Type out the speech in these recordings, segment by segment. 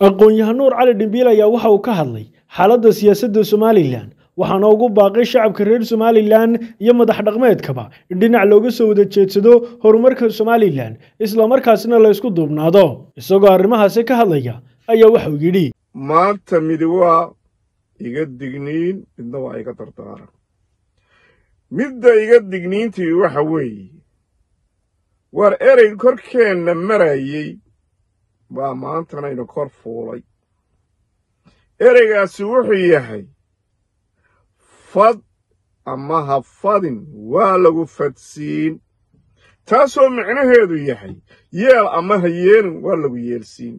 aqoon-yahan nuur cali dhimbiil ayaa waxa uu ka hadlay xaaladda siyaasadda somalilan waxaana ugu baaqay shacabka reer somalilan iyo madax dhaqmeedkaba in dhinac looga soo wada jeedsado horumarka somalilan islamarkaasna la ysku duubnaado isagoo arrimahaasi ka hadlaya ayaa waxauu yidhi maanta midi waa iga digniin midna waa iga dardaaran midda iga digniintii waxa weeye waar erey korkeenna marayey baa maantanaynu kor fuulay ereygaasi wuxuu yahay fad ama ha fadin waa lagu fadsiin taasoo micnaheedu yahay yeel ama ha yeelin waa lagu yeelsiin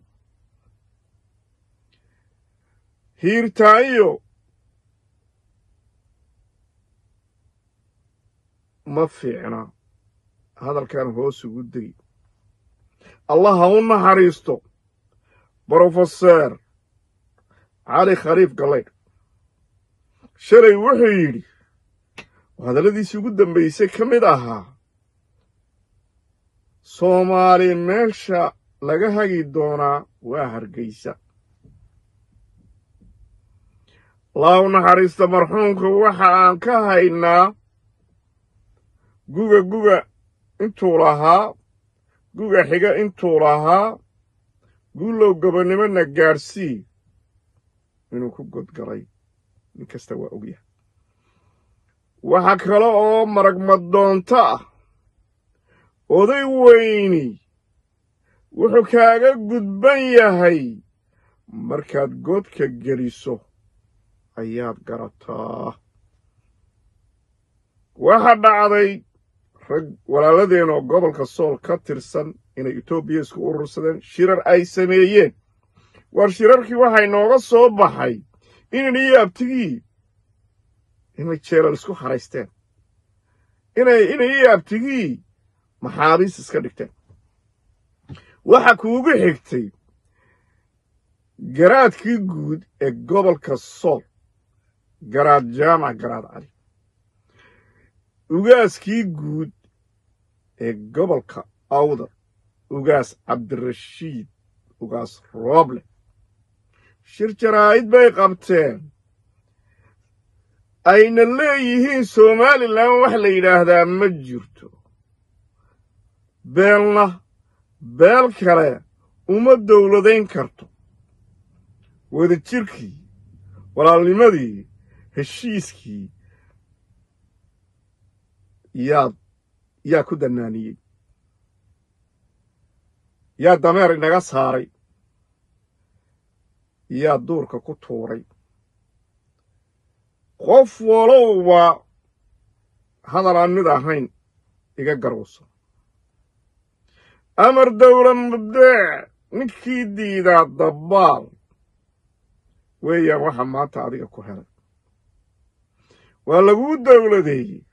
hiirtaayo ma fiicna hadalkan hoos ugu degi allah ha u naxariisto brofeser cali khaliif gallaydh shalay wuxuu yidhi oo hadalladiisii ugu dambaysay ka mid ahaa soomaali meesha laga hagi doonaa waa hargaysa allah u naxariista marxuumka waxa aan ka haynaa guga guga intuu lahaa guga xiga intuu lahaa guulow gobonnimona gaadhsii inuu ku godgalay nin kasta waa ogyahay waxa kale oo maragmadoonto ah oday weyni wuxuu kaaga gudban yahay markaad godka geliso ayaad garataa waxa dhacday rag walaaladeen oo gobolka sool ka tirsan inay etoobiya isku urursadeen shirar ay sameeyeen war shirarkii waxay nooga soo baxay inan iyo abtigii inay jeelal isku haraysteen inay inan iyo abtigii maxaabiis iska dhigteen waxa kuugu xigtay garaadkii guud ee gobolka sool garaad jaamac garaad cali ugaaskii guud ee gobolka awdar ugaas cabdirashiid ugaas rooble shir jaraa'id bay qabteen ayna leeyihiin somalilan wax la yidhaahdaa ma jirto beelna beel kale uma dowladayn karto wadajirkii walaalnimadii heshiiskii yaad yaa ku dannaaniyey yaa dameer inaga saaray yaa duurka ku tuuray qof walowba hadal aan mid ahayn iga garowso amar dawla mubdeec ninkii diidaa dabbaal weeyaan waxa maanta adiga ku helay waa laguu dawladeeyey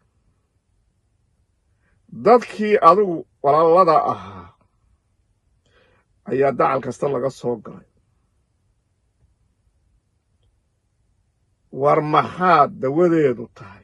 dadkii adigu walaalada ahaa ayaa dacal kasta laga soo galay war maxaad dawadeedu tahay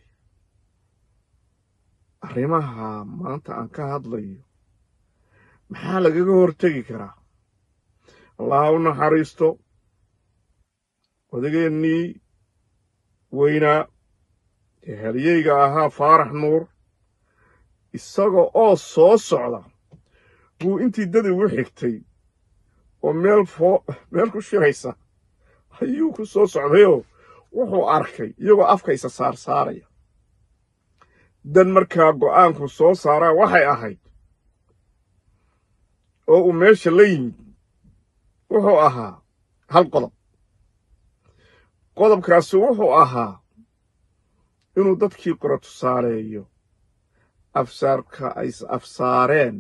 arrimaha maanta aan ka hadlayo maxaa lagaga hortegi karaa allaha u naxariisto odageennii weynaa ee halyeyga ahaa faarax nuur isaga oo soo socda buu intii dad ugu xigtay oo meel foo meel ku shiraysa ayuu ku soo socdayoo wuxuu arkay iyagoo afkaysa saarsaaraya dan markaa go'aanku soo saaraa waxay ahayd oo uu meesha la yimid wuxuu ahaa hal qodob qodobkaasi wuxuu ahaa inuu dadkii qora tusaaleeyo afsaarka ay afsaareen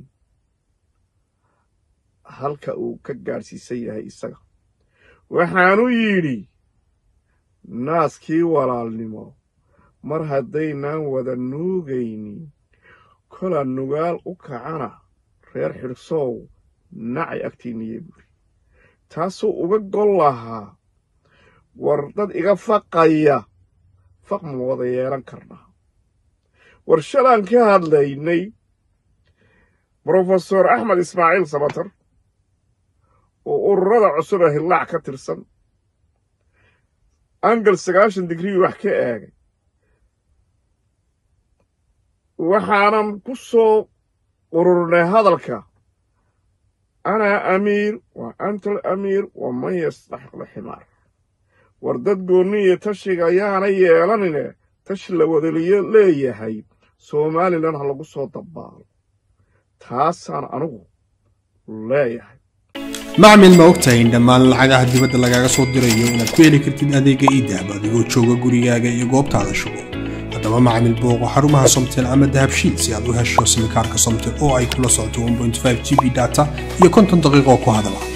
halka uu ka gaadhsiisan yahay isaga waxaanu yidhi naaskii walaalnimo mar haddaynaan wada nuugaynin kola nugaal u kacana reer xidhsoow nacay agtiinniye buuri taasuu uga gol lahaa war dad iga faqaya faq ma wada yeelan karnaa war shalaan ka hadlaynay brofesor axmed ismaaciil sabatar oo ururada cusub ee hillaac ka tirsan angal sagaashan digrii wax ka eegay waxaanan ku soo ururnay hadalka anaa amiir waa antal amiir waa man yastaxiqla ximaar war dad goonni iyo tashiga ayaana yeelanine tashi la wadaliyo leeyahay somalilan ha lagu soo dabbaalo taasaan anigu leeyahay macmil ma ogtahay in dhammaan lacagaha dibadda lagaaga soo dirayo inaad ku heli kartid adeegga iidahab adigoo jooga gurigaaga iyo goobtaada shugo haddaba macmil booqo xarumaha somtel ama dahabshiid si aad u hesho simikaarka somtel oo ay kula socoto g b data iyo konton daqiiqoo ku hadala